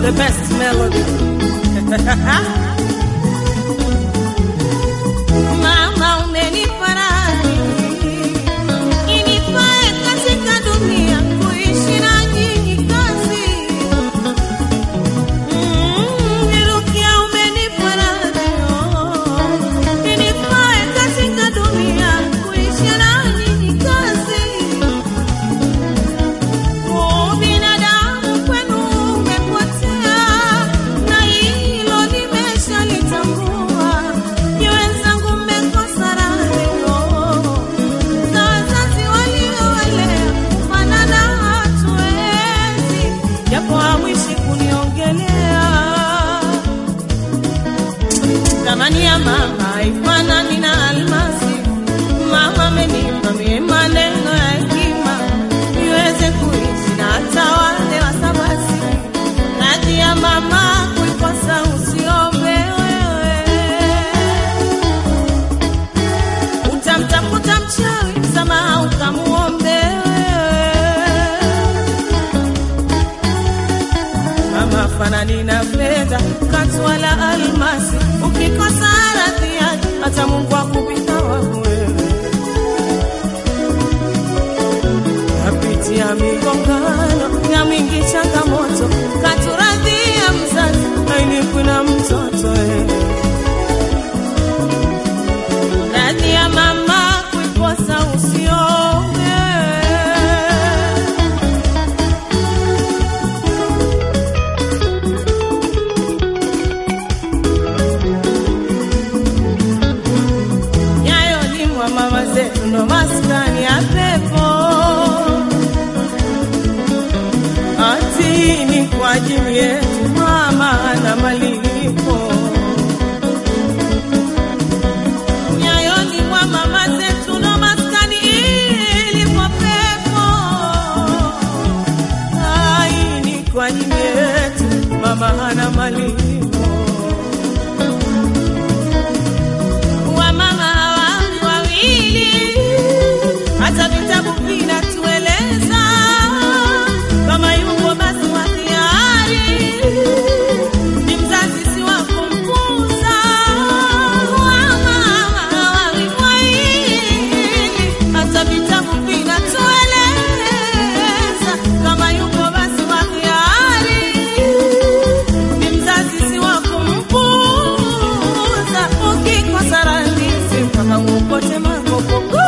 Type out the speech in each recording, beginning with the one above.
the best melody. Mama umenifariji inifae katika dunia kuishi na nyinyi kazi. Mm, nirukia umenifariji inifae katika dunia kuishi na nyinyi kazi. Ubinadamu kwenu umepotea, na hilo nimeshalitambua. Ni wenzangu mmekosa radhio za wazazi waliowalea, kufanana hatuwezi, japo hamwishi kuniongelea. Thamani ya mama haifanani na almasi. Mama amenipa mie maneno ya hekima niweze kuishi na hata wale wasabasi. Radhi ya mama kuikosa usiombe wewe, utamtafuta mchawi msamaha ukamuombe wewe. Mama fanani na fedha katu wala almasi, ukikosa radhi yake hata Mungu akupita wangu wewe. Napitia migongano na mingi changamoto, katuradhia mzazi ainiku na mtoto wewe. Radhi ya mama kuikosa usiombe nyayo ni mwa mama zetu ndo maskani ya pepo ati ni kwa ajili yetu mama na malipo nyayo ni mwa mama zetu ndo maskani ilipo pepo ai ni kwa ajili yetu mama hana malipo wamama hawa ni wawili, hata vitabu vinatueleza kama yuko basi wa hiari ni mzazi si wa kumpuuza. Wamama hawa ni wawili, hata vitabu vinatueleza kama yuko basi wa hiari ni mzazi si wa kumpuuza. Ukikosa radhi si mpaka uokote makokoku.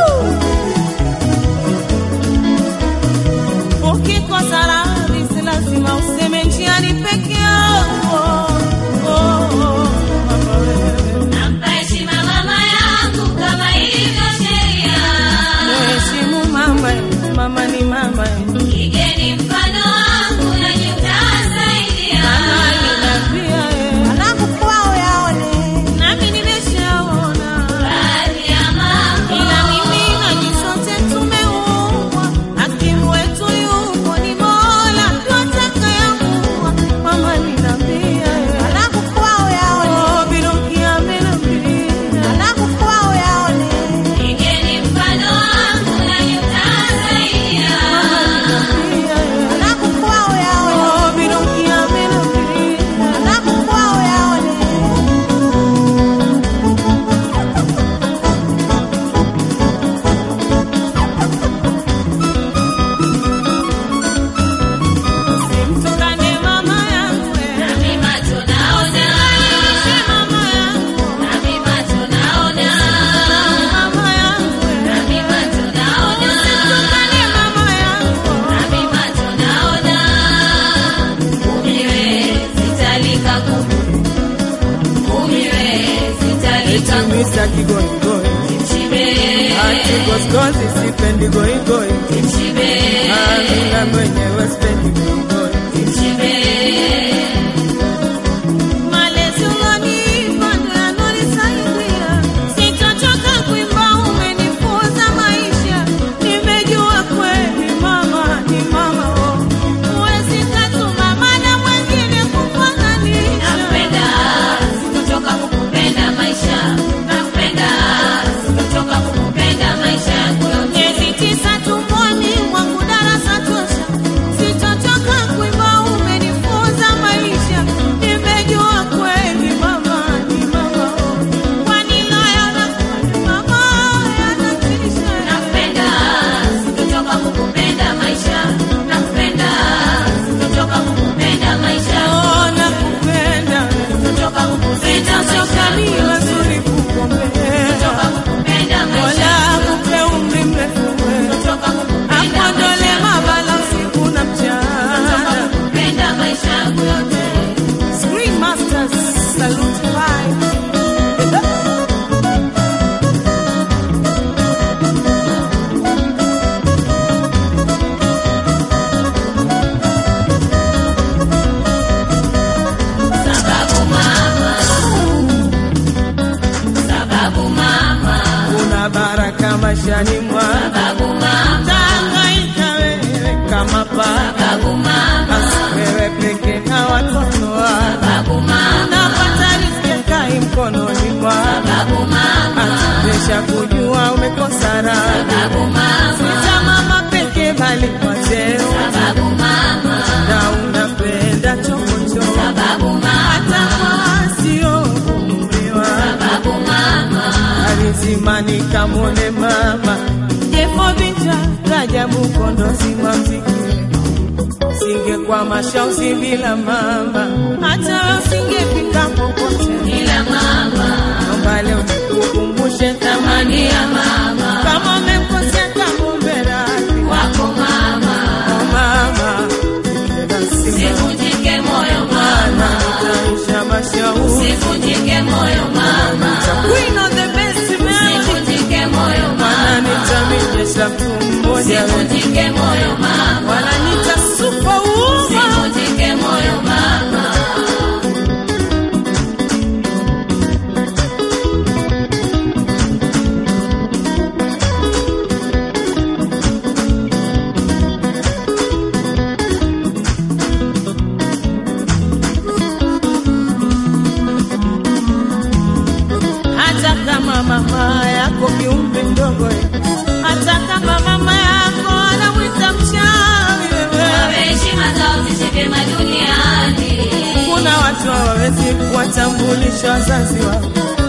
Ukikosa radhi si lazima useme njiani peke yako. Oh, oh, mama wewe. Nampa heshima mama yangu kama ilivyo sheria. Mheshimu mama, mama ni mama. Igeni mfano wangu nanyi mtasaidia. Mama ninapia Alafu kwao yaone nami nimeshaona Radhi ya mambo. ila mimi nanyi sote tumeumbwa, hakimu wetu yupo ni Mola, twatakayamuwa. Mama ninapia alafu kwao yaone oh, birukia menapia alafu kwao yaone Igeni mfano wangu nanyi mtasaidia. alafu kwao yaone oh, birukia menapia alafu kwao yaone simtukane mama yangu Na mimi macho naona. mama yangu Na mimi macho naona. mama yangu Na mimi macho naona. Tukane mama yangu Na mimi macho naona. Umiwe sitalika kuku. Umiwe sitalika kuku. Mr. Kigoigoi Kimshibe. Ati goskozi sipendi goigoi Kimshibe. Amina mwenyewe sipendi goigoi Kimshibe. Malezi ulonipa ndo yanonisaidia Sitochoka kuimba umenifunza maisha Nimejua kweli mama ni mama oh. Huwezi katuma mana mwengine kufananisha Nakupenda, sitochoka kukupenda maisha. Nakupenda, sitochoka kukupenda maisha yangu yote. Miezi tisa tumboni mwangu darasa tosha, sitochoka maishani mwangu Sababu mama, Tangaika wewe kama paka sababu mama, Basi wewe peke na watoto wako sababu mama, Napata riziki kai mkononi mwako sababu mama, Atubesha kujua umekosa raha sababu mama, Sita mama peke bali kwa cheo sababu mama, Na unapenda chokochoko sababu mama, Hata kwa sio umriwa sababu mama, alizimani kamwone mama jefo vita rajabu kondozi wa mziki singekuwa shausi bila mama hata usingefika popote ila mama, naomba leo nikukumbushe thamani thamani ya mama, kama umekosea kamombe radhi wako mama, oh mama nasima sivunjike moyo na mama, utaisha mashauri sivunjike moyo mama, Queen of the best melody sivunjike moyo Mana mama, nitamijesha mtu mmoja we. sivunjike moyo mama, wananita superwoman sivunjike moyo mama. hata kama mama yako kiumbe mdogo eh. hata kama mama yako anamwita mchawi wewe Wape heshima zao ziishi vyema duniani. kuna watu hawawezi kuwatambulisha wazazi wao